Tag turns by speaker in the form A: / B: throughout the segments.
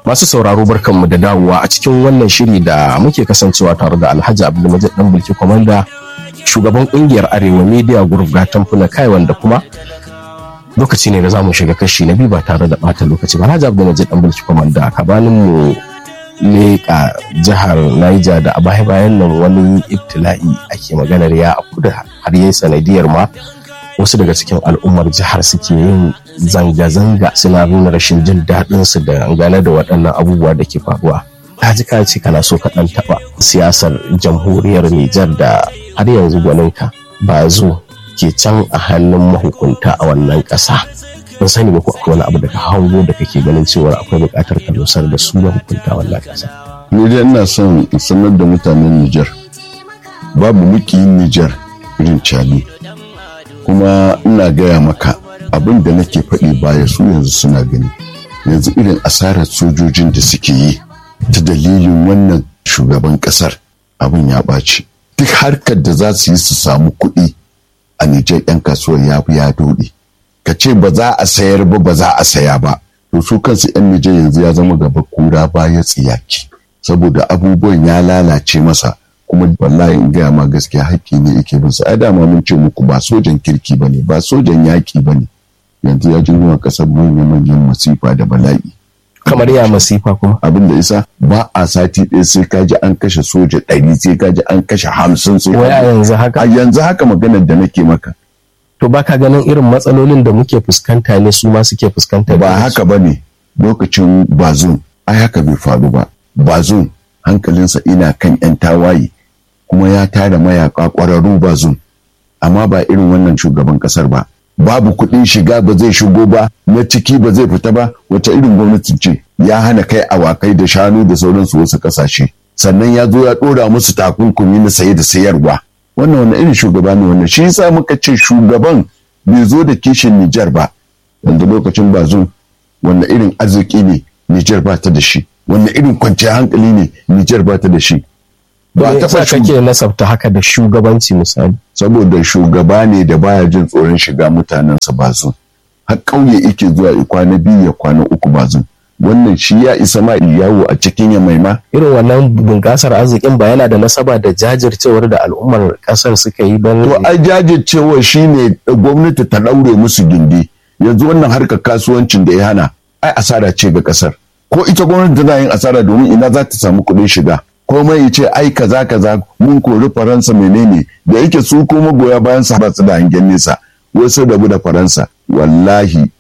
A: Masu sauraro barkanmu da dawowa a cikin wannan shiri da muke kasancewa tare da Alhaji Abdulmajid Dan Bulki Komanda shugaban kungiyar Arewa Media Group ga tamfuna kai wanda kuma lokaci ne da zamu shiga kashi na biyu ba tare da bata lokaci ba Alhaji Abdulmajid Dan Bulki Komanda kabanin mu leƙa jihar Niger da a baya bayan nan wani ibtila'i ake maganar ya afku da har yayi sanadiyar ma wasu daga cikin al'ummar jihar suke yin zanga-zanga suna nuna rashin jin daɗin su da gane da waɗannan abubuwa da ke faruwa ta ji ce kana so ka ɗan taɓa siyasar jamhuriyar Nijar da har yanzu gwaninka ba zo ke can a hannun mahukunta a wannan ƙasa ban sani ba ko akwai wani abu da ka hango da kake ganin cewa akwai buƙatar ka dosar da su mahukunta wannan ƙasa
B: ni dai ina son in sanar da mutanen Nijar babu mukiyin Nijar irin cali kuma ina gaya maka abin da nake faɗi baya su yanzu suna gani yanzu irin asarar sojojin da suke yi ta dalilin wannan shugaban ƙasar abin ya ɓaci duk harkar da za su yi su samu kuɗi a Nijar 'yan kasuwar ya ya dode ka ce ba za a sayar ba ba za a saya ba to su kansu 'yan Nijar yanzu ya zama gaba kura baya tsiyaki saboda abubuwan ya lalace masa kuma wallahi in gaya ma gaskiya haƙƙi ne yake bin sa ai dama mun ce muku ba sojan kirki bane ba sojan yaƙi bane yanzu ya jirgin ƙasar manyan manyan masifa da bala'i
A: kamar ya masifa kuma
B: abin da isa ba a sati ɗaya sai ka ji an kashe soja ɗari sai ka ji an kashe hamsin sai
A: wai a yanzu haka
B: a yanzu haka maganar da nake maka
A: to baka ganin irin matsalolin da muke fuskanta ne su ma suke fuskanta
B: ba haka ba ne lokacin bazun ai haka bai faru ba bazun hankalinsa ina kan 'yan tawaye kuma ya tara mayaka ƙwararru bazun amma ba irin wannan shugaban ƙasar ba babu kuɗin shiga ba zai shigo ba na ciki ba zai fita ba wata irin gwamnati ce ya hana kai awakai da shanu da sauransu wasu ƙasashe sannan ya zo ya ɗora musu takunkumi na saye da sayarwa wannan wani irin shugaba ne wannan shi yasa muka ce shugaban bai zo da kishin Nijar ba yanzu lokacin bazun wanne irin arziki ne Nijar ba ta da shi wanne irin kwanciyar hankali ne Nijar ba ta da shi
A: ba ta fa kake nasabta haka da shugabanci misali
B: saboda shugaba ne da baya jin tsoron shiga mutanensa bazun har ƙauye yake zuwa ya kwana biyu ya kwana uku bazun wannan shi ya isa ma yawo a cikin ya maima
A: irin wannan bunƙasar arzikin ba yana da nasaba da jajircewar da al'ummar ƙasar suka yi don
B: to ai jajircewar shine gwamnati ta ɗaure musu gindi yanzu wannan harkar kasuwancin da ya hana ai asara ce ga ƙasar ko ita gwamnati tana yin asara domin ina za ta samu kuɗin shiga komai ya ce ai kaza kaza mun kori faransa menene da yake su ko magoya bayan sa ba su da hangen nesa wasu rabu da faransa wallahi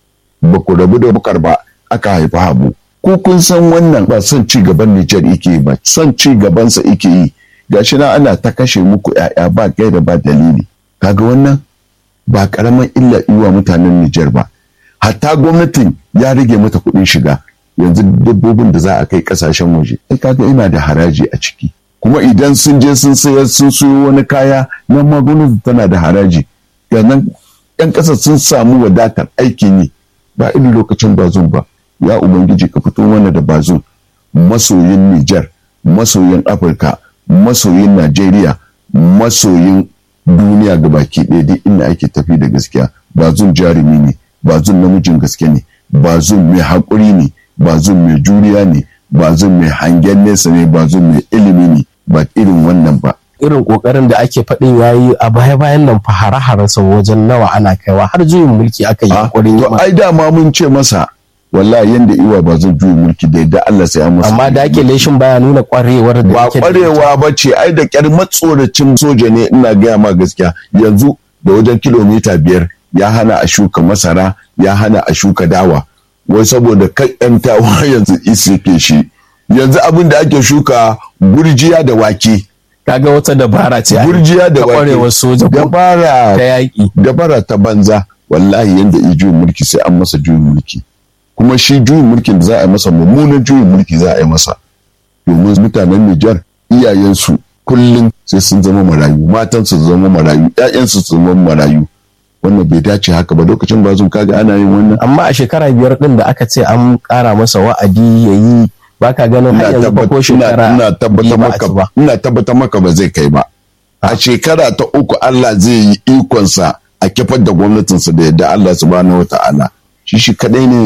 B: ba ku rabu da bukar ba aka haifi habu ko kun san wannan ba son ci gaban Nijar yake ba son ci gabansa yake yi gashi na ana ta kashe muku yaya ba gaira ba dalili kaga wannan ba karaman illa iwa mutanen Nijar ba hatta gwamnatin ya rage mata kuɗin shiga yanzu dabbobin da za a kai kasashen waje ai kaga ina da haraji a ciki kuma idan sun je sun sayar sun siyo wani kaya nan ma gwamnati tana da haraji yanzu yan ƙasa sun samu wadatar aikin yi ba irin lokacin bazun ba ya ubangiji ka fito mana da bazun masoyin Nijar masoyin Afirka masoyin Najeriya masoyin duniya ga baki ɗaya duk inda ake tafi da gaskiya bazun jarumi ne bazun namijin gaske ne bazun mai haƙuri ne bazun mai juriya ne bazun mai hangen nesa ne bazun mai ilimi ne ba irin wannan ba
A: irin kokarin da ake faɗin yayi a baya bayan nan fa hare sau wajen nawa ana kaiwa har juyin mulki aka yi kokarin
B: to ai dama mun ce masa wallahi yanda iwa ba zan juyin mulki da yadda Allah sai an masa
A: amma da ake leshin baya nuna kwarewar da
B: ba kwarewa ba ce ai da kyar matsoracin soja ne ina gaya ma gaskiya yanzu da wajen kilomita biyar ya hana a shuka masara ya hana a shuka dawa wai saboda kan yan tawa yanzu isike shi yanzu abin da ake shuka gurjiya da wake
A: kaga wata dabara ce
B: gurjiya da wake
A: kwarewar soja ko
B: dabara
A: ta yaƙi
B: dabara ta banza wallahi yanda i juyin mulki sai an masa juyin mulki kuma shi juyin mulkin da za a yi masa mummunan juyin mulki za a yi masa domin mutanen Nijar iyayensu kullum sai sun zama marayu matansu su zama marayu ƴaƴansu su zama marayu wannan bai dace haka ba lokacin bazun kaga ana yin wannan
A: amma a shekara biyar din da aka ce an ƙara masa wa'adi ya yi baka ganin har yanzu ba ko shekara
B: ina tabbata maka ina tabbata maka ba zai kai ba a shekara ta uku Allah zai yi ikonsa a kifar da gwamnatinsa da yadda Allah subhanahu wata'ala shi shi kadai ne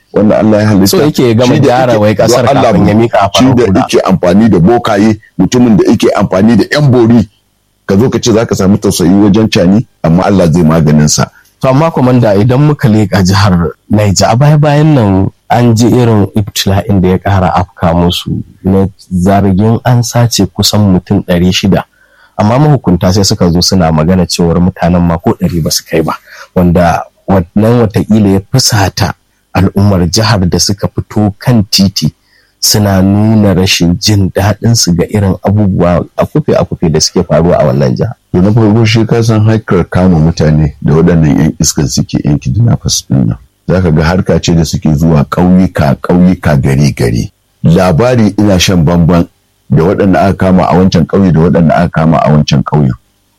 B: wanda Allah ya halitta
A: So yake gama
B: shi da
A: gyara
B: yake-
A: wai kasar
B: don Allah
A: kafin ya mika a
B: shi da
A: farar hula.
B: yake amfani da bokaye mutumin da yake amfani da yan bori ka zo ka ce za ka samu tausayi wajen cani amma Allah zai maganin sa
A: To amma komanda idan muka leƙa jihar Niger a baya bayan nan an ji irin ibtila'in da ya ƙara afka musu na zargin an sace kusan mutum ɗari shida. Amma mahukunta sai suka zo suna magana cewar mutanen ma ko ɗari ba su kai ba wanda wannan watakila ya fusata al'ummar jihar da suka fito kan titi suna nuna rashin jin daɗin su ga irin abubuwa a kufe a kufe da suke faruwa a wannan jihar.
B: to na farko shi ka san harkar kama mutane da waɗannan yan iskan suke yan kidnappers din nan za ka ga harka ce da suke zuwa ƙauyuka ƙauyuka gari gari labari ina shan bamban da waɗanda aka kama a wancan ƙauye da waɗanda aka kama a wancan ƙauyen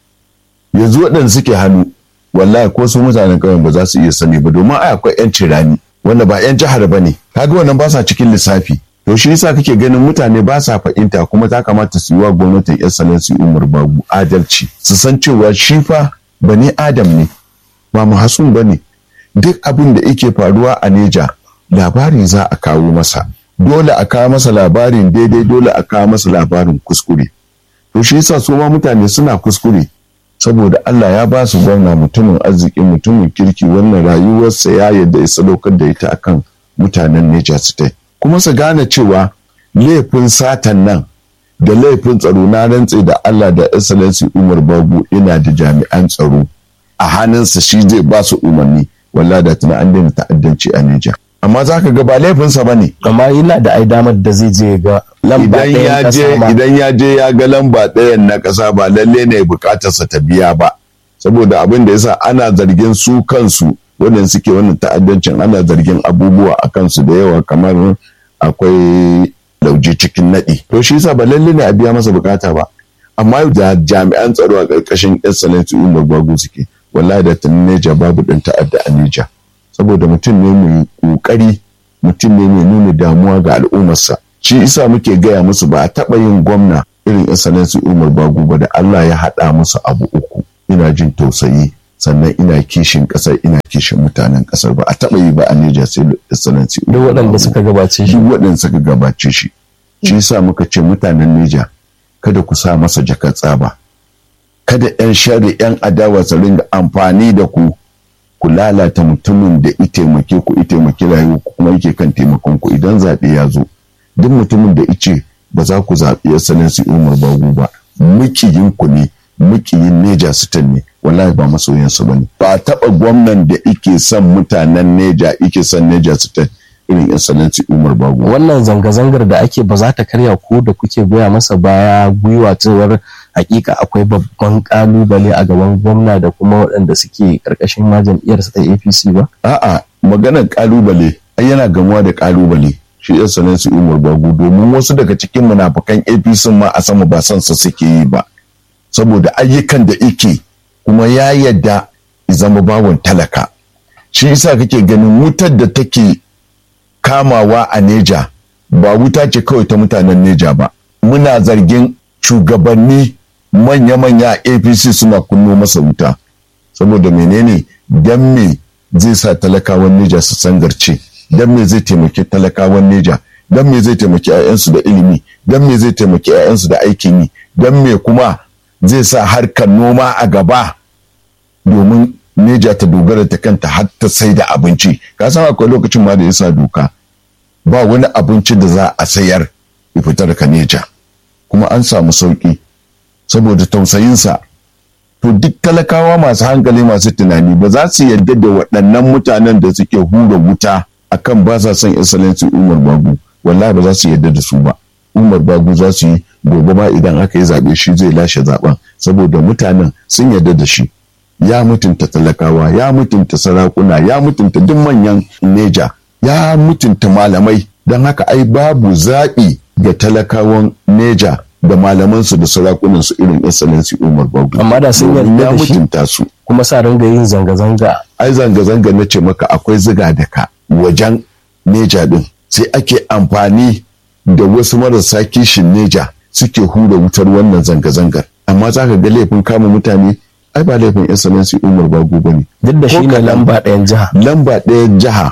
B: yanzu waɗanda suke hannu wallahi ko su mutanen ƙauyen ba za su iya sani ba domin ai akwai yan cirani wanda ba yan jihar ba ne kaga wannan ba sa cikin lissafi to shi yasa kake ganin mutane ba sa fahimta kuma ta kamata su yi wa gwamnatin excellency umar babu adalci su san cewa shi fa bani adam ne ba mahasun ba ne duk abin da yake faruwa a neja labari za a kawo masa dole a kawo masa labarin daidai dole a kawo masa labarin kuskure to shi yasa su ma mutane suna kuskure saboda Allah ya ba su gwamna mutumin arziki mutumin kirki wannan rayuwarsa ya yadda ya sadaukar da ita akan mutanen Niger State kuma su gane cewa laifin satan nan da laifin tsaro na rantse da Allah da excellency Umar Babu ina da jami'an tsaro a hannunsa shi zai ba su umarni wallahi da tuna an daina ta'addanci a Niger amma za ka ga ba laifinsa ba ne
A: amma yana da ai damar da zai je ga lamba
B: idan
A: ɗayan
B: ya je
A: ƙasa ma.
B: idan ya je ya ga lamba ɗayan na ƙasa ba lalle ne buƙatarsa ta biya ba saboda abin da yasa ana zargin su kansu wannan suke wannan ta'addancin ana zargin abubuwa a kansu da yawa kamar akwai lauje cikin naɗi to shi yasa ba lalle ne a biya masa bukata ba amma da jami'an tsaro a ƙarƙashin excellency umar bagu suke wallahi da tunan neja babu ɗan ta'adda a neja saboda mutum ne mai ƙoƙari mutum ne mai nuna damuwa ga al'ummarsa shi isa muke gaya musu ba a taɓa yin gwamna irin excellency umar bagu ba da allah ya haɗa musu abu uku ina jin tausayi sannan ina kishin ƙasar ina kishin mutanen ƙasar ba a taɓa yi ba a Niger sai excellency
A: duk waɗanda suka gabace shi
B: duk waɗanda suka gabace shi shi yasa muka ce mutanen Niger kada ku sa masa jakar tsaba kada 'yan shari 'yan adawa su ringa amfani da ku ku lalata mutumin da i taimake ku i taimaki rayuwa ku kuma yake kan taimakon ku idan zaɓe ya zo duk mutumin da ice ba za ku zaɓi excellency Umar Bagu ba mukiyin ku ne mukiyin Neja Sitan ne wallahi ba masoyansu ba ne ba a taɓa gwamnan da ike son mutanen Neja ike son Neja Sitan irin excellency Umar Bagu
A: wannan zanga-zangar da ake ba za ta karya ko da kuke goya masa baya gwiwa cewar hakika akwai babban kalubale a gaban gwamna da kuma waɗanda suke karkashin ma jam'iyyarsa ta apc ba
B: a'a maganar kalubale ai yana gamuwa da kalubale shi excellency Umar Bagu domin wasu daga cikin munafukan APC ma a sama ba son sa suke yi ba saboda ayyukan da yake kuma ya yadda ya zama bawon talaka shi yasa kake ganin wutar da take kamawa a Neja ba wuta ce kawai ta mutanen Neja ba muna zargin shugabanni manya-manya a APC suna kunno masa wuta saboda menene dan me zai sa talakawan Neja su sangarce dan me zai taimaki talakawan Neja dan me zai taimaki 'ya'yansu da ilimi dan me zai taimaki 'ya'yansu da aikin yi dan me kuma zai sa harkar noma a gaba domin Neja ta dogara ta kanta har ta sai da abinci ka san akwai lokacin ma da ya sa doka ba wani abinci da za a sayar ya fita daga Neja kuma an samu sauki saboda tausayinsa to duk talakawa masu hankali masu tunani ba za su yarda da waɗannan mutanen da suke hura wuta akan ba sa son excellency Umar Bagu wallahi ba za su yarda da su ba Umar Bagu za su yi gobe ba idan aka yi zaɓe shi zai lashe zaɓen saboda mutanen sun yarda da shi ya mutunta talakawa ya mutunta sarakuna ya mutunta duk manyan neja ya mutunta malamai don haka ai babu zaɓi ga talakawan neja da malamansu da sarakunansu irin excellency umar bagu
A: Amma da sun
B: Domin
A: yarda
B: ya
A: da shi?
B: mutunta su
A: kuma sa ringa yin zanga-zanga
B: ai zanga-zanga na ce maka akwai ziga da ka wajen neja din sai ake amfani da wasu marasa kishin neja suke hura wutar wannan zanga-zangar amma za ka ga laifin kama mutane ai ba laifin excellency umar bagu ba ne
A: duk da
B: Ko
A: shi ne
B: kaɗan.
A: lamba ɗayan jiha
B: lamba ɗaya jiha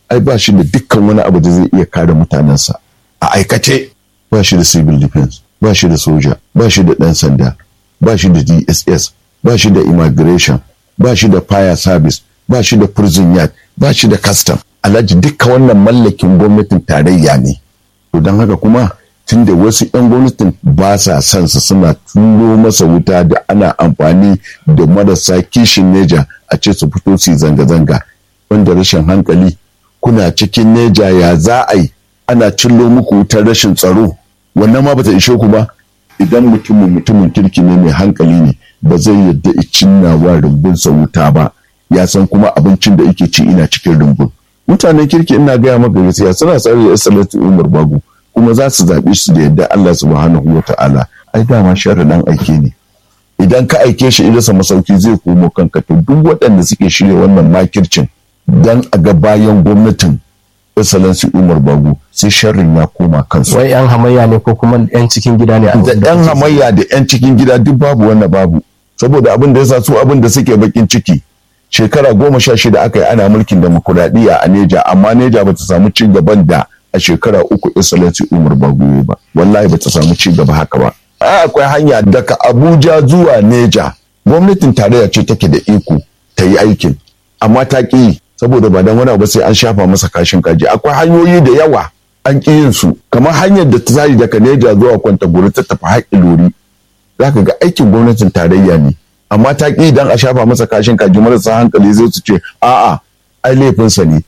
B: ai ba shi da dukkan wani abu da zai iya kare mutanensa a aikace ba shi da civil defense ba shi da soja ba shi da ɗan sanda ba shi da dss ba shi da immigration ba shi da fire service ba shi da prison yard ba shi da custom alhaji dukkan wannan mallakin gwamnatin tarayya ne to don haka kuma tun da wasu 'yan gwamnatin ba sa son su suna turo masa wuta da ana amfani da marasa kishin neja a ce su fito su zanga-zanga wanda rashin hankali kuna cikin neja ya za a yi ana cillo muku wutar rashin tsaro wannan ma bata ishe ku ba idan mutumin mutumin kirki ne mai hankali ne ba zai yadda cinna wa rumbunsa wuta ba ya san kuma abincin da yake ci ina cikin rumbun mutanen kirki ina gaya maka gaskiya suna tsare da salatu umar bagu kuma za su zaɓe su da yadda Allah subhanahu wa ta'ala ai dama sharri dan aike ne idan ka aike shi idasa masauki zai komo kanka to duk waɗanda suke shirya wannan makircin dan a ga bayan gwamnatin excellency umar bagu sai sharrin ya koma kansu
A: wai yan hamayya ne ko kuma yan cikin gida ne
B: da yan hamayya da yan cikin gida duk babu wannan babu saboda abin da yasa su abin da suke bakin ciki shekara goma sha shida aka yi ana mulkin demokuraɗiyya a neja amma neja bata samu ci gaban da a shekara uku excellency umar bagoye ba wallahi bata samu ci gaba haka ba akwai hanya daga abuja zuwa neja gwamnatin tarayya ce take da iko ta yi aikin amma ta ƙi saboda ba dan wani ba sai an shafa masa kashin kaji akwai hanyoyi da yawa an ƙi yin su kamar hanyar da ta tsari daga neja zuwa kwanta gori ta tafi haƙi lori za ka ga aikin gwamnatin tarayya ne amma ta ƙi idan a shafa masa kashin kaji marasa hankali zai su ce a'a ai laifinsa ne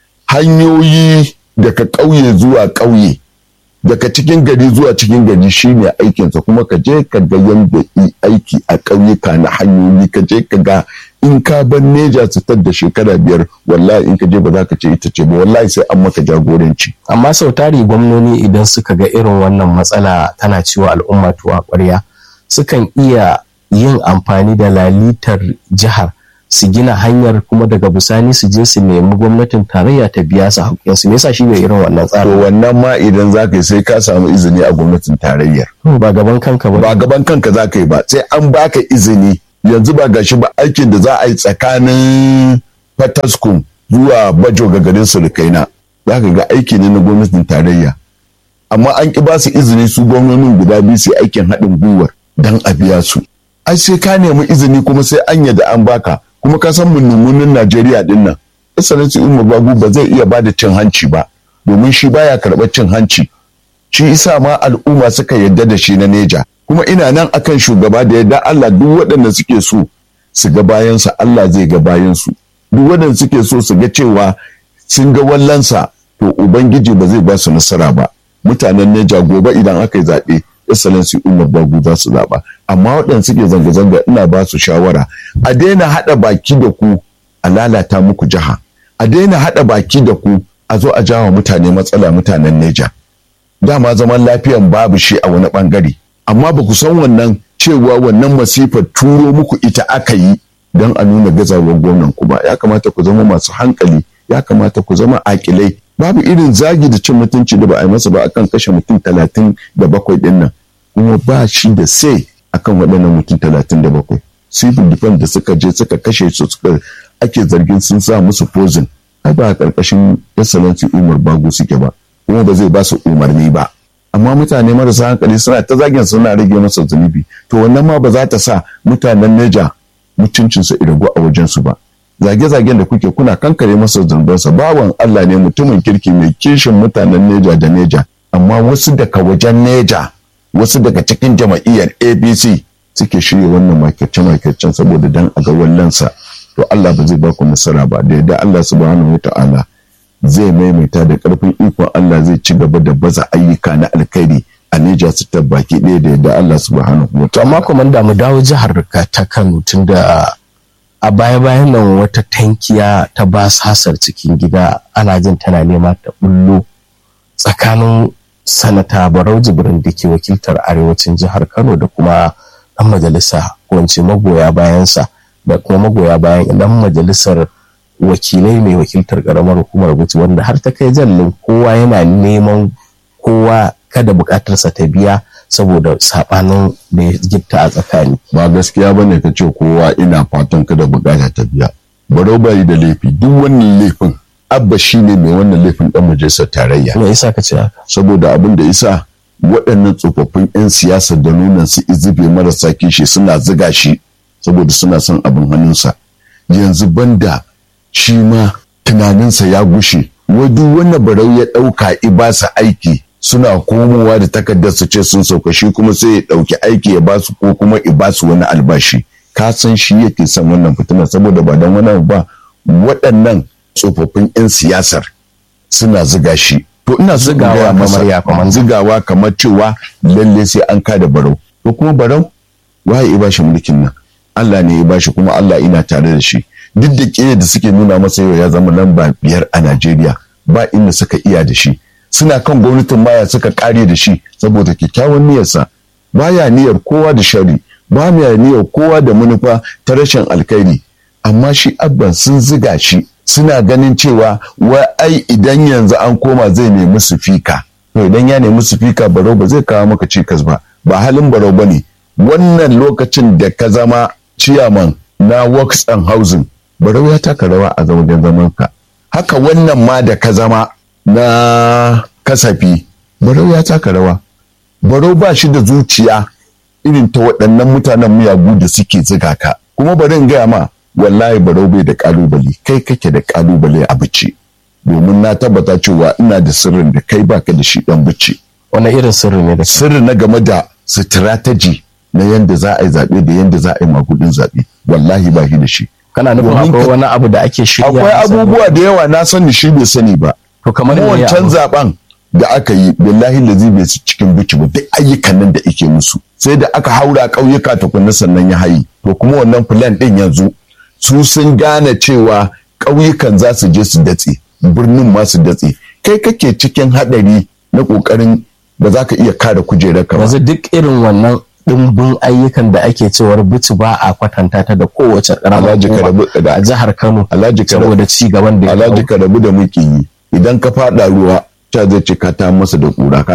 B: hanyoyi daga ƙauye zuwa ƙauye daga cikin gari zuwa cikin gari shine aikinsa kuma ka je ka ga yadda aiki a ƙauyuka na hanyoyi ka je ka ga in ka bar neja su da shekara biyar wallahi in ka je ba za ka ce ita ce ba wallahi sai an maka jagoranci
A: amma sau tari gwamnoni idan suka ga irin wannan matsala tana ciwo al'umma tuwa ƙwarya sukan iya yin amfani da lalitar jihar su gina hanyar kuma daga bisani su je su nemi gwamnatin tarayya ta biya su haƙƙinsu me yasa shi bai irin wannan
B: to
A: tsarin
B: wannan ma idan za ka yi sai ka samu izini a gwamnatin tarayyar
A: ba gaban kanka ba
B: ba gaban kanka za ka yi ba sai an baka izini yanzu ba gashi ba aikin da za a yi tsakanin fataskum zuwa bajo ga garin surukaina za ka ga aiki ne na gwamnatin tarayya amma an ki ba su izini su gwamnonin guda biyu su yi aikin haɗin gwiwar don a biya su ai sai ka nemi izini kuma sai an yadda an baka kuma ka san munumunin najeriya din nan excellency umar bagu ba zai iya bada cin hanci ba domin shi baya karɓar cin hanci shi isa ma al'umma suka yadda da shi na neja kuma ina nan akan shugaba da yadda Allah duk waɗanda suke so su ga bayansa Allah zai ga bayansu duk waɗanda suke so su ga cewa sun ga wallansa to ubangiji ba zai ba su nasara ba mutanen neja gobe idan aka yi zaɓe excellency umar bagu za su zaɓa amma waɗanda suke zanga-zanga ina ba su shawara a daina haɗa baki da ku a lalata muku jiha a daina haɗa baki da ku a zo a jawa mutane matsala mutanen neja dama zaman lafiyan babu shi a wani ɓangare amma ba ku san wannan cewa wannan masifar turo muku ita aka yi don a nuna gazawar gwamnan ku ba ya kamata ku zama masu hankali ya kamata ku zama akilai babu irin zagi da cin mutunci da ba a yi masa ba akan kashe mutum talatin da bakwai din nan kuma ba shi da sai akan waɗannan mutum talatin da bakwai civil defense da suka je suka kashe su suka ake zargin sun sa musu pozin ai ba a ƙarƙashin excellency umar bago suke ba kuma ba zai ba su umarni ba amma mutane marasa hankali suna ta zagin suna rage masa zunubi to wannan ma ba za ta sa mutanen neja mutuncinsu iragu a wajensu ba zage-zagen da kuke kuna kankare masa zunubansa bawan Allah ne mutumin kirki mai kishin mutanen neja da neja amma wasu daga wajen neja wasu daga cikin jama'iyyar abc suke shirya wannan makirce-makircen saboda dan a ga wallansa to Allah ba zai ba ku nasara ba da yadda Allah subhanahu wa ta'ala zai maimaita da ƙarfin ikon Allah zai ci gaba da baza ayyuka na alkhairi a Neja su baki ɗaya da yadda Allah subhanahu wa
A: to amma komanda mu dawo jihar ka ta Kano tunda a baya bayan nan wata tankiya ta basasar cikin gida ana jin tana nema ta bullo tsakanin sanata Barau Jibrin da ke wakiltar arewacin jihar Kano da kuma ɗan majalisa ko in ce magoya bayansa da kuma magoya bayan ɗan majalisar wakilai mai wakiltar karamar hukumar Bauchi wanda har ta kai jallin kowa yana neman kowa kada bukatarsa ta biya saboda sabanin da ya gifta a tsakani.
B: ba gaskiya bane ka ce kowa ina fatan kada bukata ta biya barau bai da laifi duk wannan laifin abba shine mai wannan laifin dan majalisar tarayya
A: me yasa ka ce haka
B: saboda abin da isa waɗannan tsofaffin 'yan siyasa da nunan su izube marasa kishi suna ziga shi saboda suna son abin hannunsa yanzu banda shi ma tunaninsa ya gushe duk wanda barau ya ɗauka ibasa aiki suna komowa da takardar su ce sun sauka shi kuma sai ya ɗauki aiki ya basu ko kuma ya basu wani albashi ka san shi yake son wannan fitina saboda ba don wani ba waɗannan tsofaffin 'yan siyasar suna ziga shi to ina so in
A: Zigawa
B: gaya
A: kamar
B: masa,
A: ya, kamar-
B: zigawa kamar cewa lalle sai an kada barau to kuma barau waye ya bashi mulkin nan Allah ne ya bashi kuma Allah ina tare da shi duk da ƙiyar da suke nuna masa yau ya zama lamba biyar a Najeriya ba inda suka iya da shi suna kan gwamnatin maya suka kare da shi saboda kyakkyawan niyyarsa baya niyyar kowa da shari ba ya niyyar kowa da manufa ta rashin alkhairi amma shi abban sun ziga shi suna ganin cewa wai ai idan yanzu an koma zai nemi su fika to idan ya nemi su fika barau ba zai kawo maka cikas ba ba halin barau ba ne wannan lokacin da ka zama ciyaman na works and housing barau ya taka rawa a wajen zaman ka haka wannan ma da ka zama na kasafi barau ya taka rawa barau ba shi da zuciya irin ta waɗannan mutanen miyagu da suke ziga ka kuma bari in gaya ma wallahi barau bai da kalubale kai kake da kalubale a bice domin na tabbata cewa ina da sirrin da kai baka da shi dan bice
A: wani irin sirri ne da shi
B: sirri na game da strategy na yanda za a yi zaɓe da yanda za a yi magudin zaɓe wallahi ba shi da shi
A: kana nufin
B: Domin
A: akwai
B: ka-
A: wani abu da ake shirya
B: akwai
A: masa?
B: abubuwa da yawa na sani shi bai sani ba
A: to kamar
B: kuma
A: me
B: wancan
A: abu?
B: zaben da aka yi billahi lazi bai su cikin buki ba duk ayyukan nan da ake musu sai da aka haura ƙauyuka tukunna sannan ya hayi to kuma wannan plan din yanzu su sun gane cewa ƙauyukan za su je su datse birnin ma su datse kai kake cikin haɗari na ƙoƙarin ba za ka iya kare kujerar ka ba
A: yanzu duk irin wannan dimbin ayyukan da ake cewar bici ba a kwatanta ta da kowace ƙaramar
B: Alhaji
A: hukuma
B: Karabu da
A: a jihar Kano
B: Alhaji Karabu
A: saboda ci gaban da ya
B: Alhaji
A: kawo.
B: ka rabu da muke yi idan ka faɗa ruwa ta zai ce ka ta masa da ƙura ka